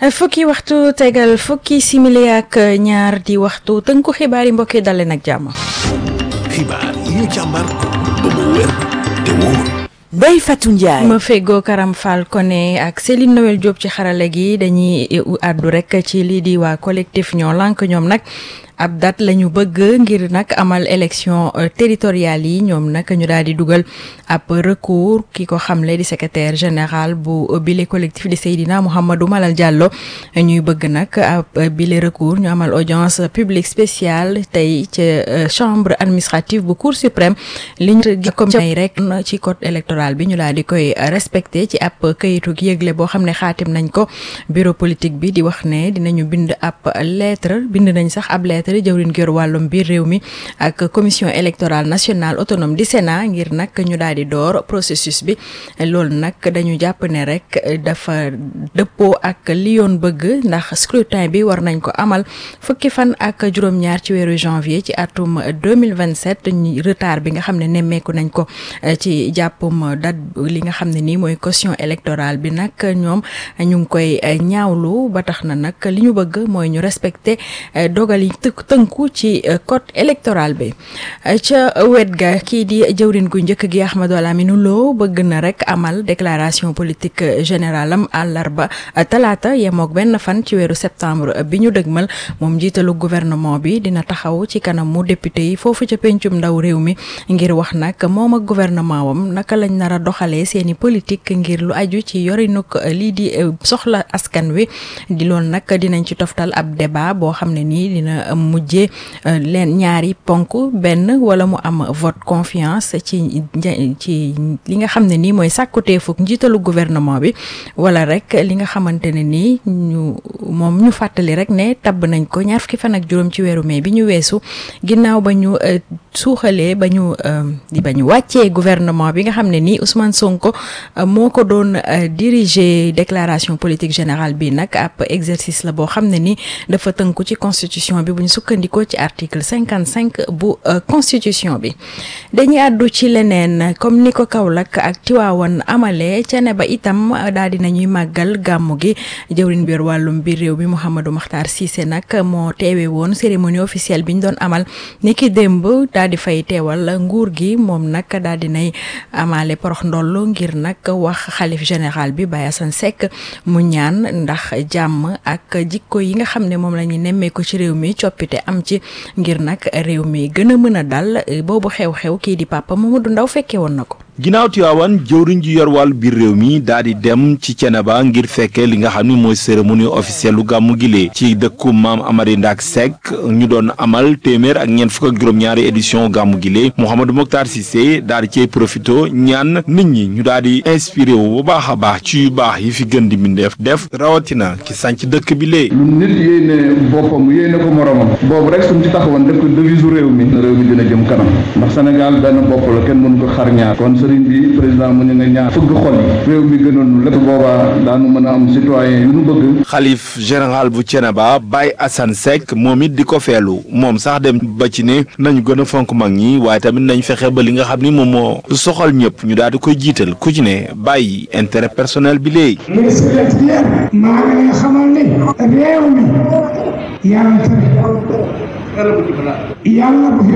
fukki waxtu tegal fukki simili ak ñaar di waxtu tënku xibaar yi mbokk yi dalee nag jàmm. xibaar yi ñu càmbar ba mu wér te wóor. Ndeye Fatou Ndiaye. ma feggoo Karam Fall Koné ak Céline Noël Diop ci xarala gi dañuy àddu rek ci lii di waa collectif ñoo lànk ñoom nag. ab date la ñu bëgg ngir nag amal élection territoriale yi ñoom nag ñu daal di dugal ab recours ki ko xamle di secrétaire général bu bile collectif di Seydina Mouhamadou Malal Diallo ñuy bëgg nag ab bile recours ñu amal audience publique spéciale tey ca chambre administrative bu cour suprême li ñu comme ay rek ci code électoral bi ñu daal di koy respecté ci ab këyitu yëgle boo xam ne xaatim nañ ko bureau politique bi di wax ne dinañu bind ab lettre bind nañ sax ab lettre jëwriñ gër wàllum biir réew mi ak commission électorale nationale autonome di Sénat ngir nag ñu daal di door processus bi loolu nag dañu jàpp ne rek dafa dëppoo ak li yoon bëgg ndax scrutin bi war nañ ko amal fukki fan ak juróom-ñaar ci weeru janvier ci atum 2027 retard bi nga xam ne nemmeeku nañ ko ci jàppum date li nga xam ne nii mooy caution électorale bi nag ñoom ñu ngi koy ñaawlu ba tax na nag li ñu bëgg mooy ñu respecter dogal yi tënku ci code électoral bi ca wet ga kii di jëwrin gu njëkk gi Ahmadou Lamine Lo bëgg na rek amal déclaration politique générale am àllarba talaata yemook benn fan ci weeru septembre bi ñu dëgmal moom jiitalu gouvernement bi dina taxaw ci kanamu député yi foofu ca pencum ndaw réew mi ngir wax nag moom ak gouvernement wam naka lañ nar a doxalee seeni politique ngir lu aju ci yorinuk lii di soxla askan wi di loolu nag dinañ ci toftal ab débat boo xam ne nii dina mujjee leen ñaari ponk benn wala mu am vote confiance ci ci li nga xam ne nii mooy sàkkuteefuk njiitalu gouvernement bi wala rek li nga xamante ne nii ñu moom ñu fàttali rek ne tabb nañ ko ñaar fukki fan ak juróom ci weeru mai bi ñu weesu ginnaaw ba ñu suuxalee ba ñu ba ñu wàccee gouvernement bi nga xam ne nii Ousmane Sonko moo ko doon diriger déclaration politique générale bi nag ab exercice la boo xam ne ni dafa tënku ci constitution bi bu ñu sukkandikoo ci article cinquante cinq bu constitution bi dañuy àddu ci leneen comme ni ko Kaolack ak Tiwaawan amalee ca ne ba itam daal di nañuy màggal gàmmu gi jëwriñ biir wàllum biir réew mi Mouhamadou Makhtar Cissé nag moo teewe woon cérémonie officielle bi ñu doon amal niki démb daal di fay teewal nguur gi moom nag daal di nay amaale porox ndoll ngir nag wax xalif général bi Baye Assane Seck mu ñaan ndax jàmm ak jikko yi nga xam ne moom la ñu nemmee ko ci réew mi coppite am ci ngir nag réew mi gën a mën a dal boobu xew-xew kii di papa Mamadou Ndaw fekke woon na ko ginnaaw Tiwaawan jëwriñ ji yor wàllu biir réew mi daal di dem ci Ceneba ngir fekkee li nga xam ni mooy cérémonie officielle lu gàmmu gilee ci dëkku maam Amary Ndak Seck ñu doon amal téeméer ak ñeent fukk ak juróom-ñaari édition gàmmu gilee Mouhamadou Mokhtar Cissé daal di cey profito ñaan nit ñi ñu daal di inspiré wu bu baax a baax ci yu baax yi fi gën di mbindeef def rawatina ki sànc dëkk bi lee lu nit yéene boppam yéene ko moromam boobu rek suñ ci taxawoon def ko devise réew mi réew mi dina jëm kanam ndax Sénégal benn bopp la kenn mënu ko xar ñaar kon sëriñ bi président mu ñu nga ñaar fëgg xol yi réew mi gënoon lépp boobaa daanu mën a am citoyen yu nu bëgg xalif général bu Ceneba Baye Assane Seck moom it di ko feelu moom sax dem ba ci ne nañu gën a fonk mag ñi waaye tamit nañ fexe ba li nga xam ni moom moo soxal ñëpp ñu daal di koy jiital ku ci ne bàyyi intérêt personnel bi léegi ministre maa ngi lay xamal ni réew mi yàlla tere yàlla bu fi